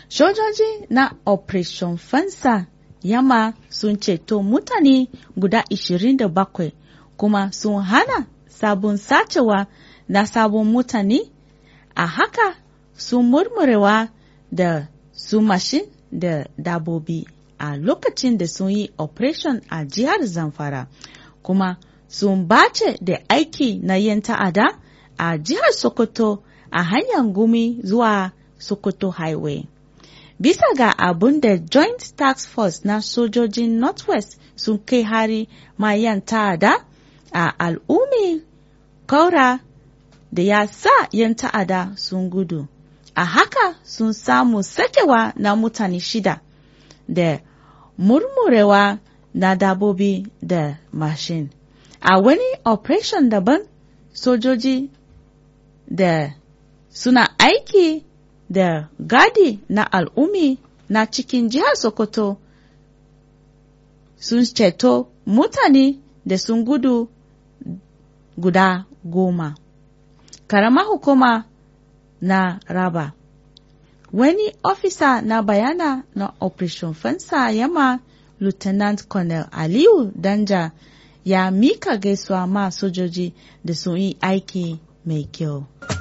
Sojoji na Operation Fansa Yamma sun ceto mutane guda 27 kuma sun hana sabon sacewa na sabon mutane a haka sun murmurewa da su mashin da dabobi a lokacin da sun yi operation a jihar Zamfara kuma sun bace da aiki na yan ta'ada a jihar Sokoto a hanyar gumi zuwa Sokoto Highway. Bisa ga abun da Joint Task Force na sojojin Northwest sun kai hari ma yan ta'ada a al'ummi kaura da ya sa yan ta'ada sun gudu. A haka sun samu sakewa na mutane shida da murmurewa na dabobi da mashin. A wani operation daban sojoji da suna aiki da gadi na al'ummi na cikin jihar Sokoto sun ceto mutane da sun gudu guda goma. Karama hukuma na raba wani ofisa na bayana na Operation Fansa Yama Lieutenant Colonel Aliyu Danja ya mika gaisuwa ma sojoji da sun yi aiki mai kyau.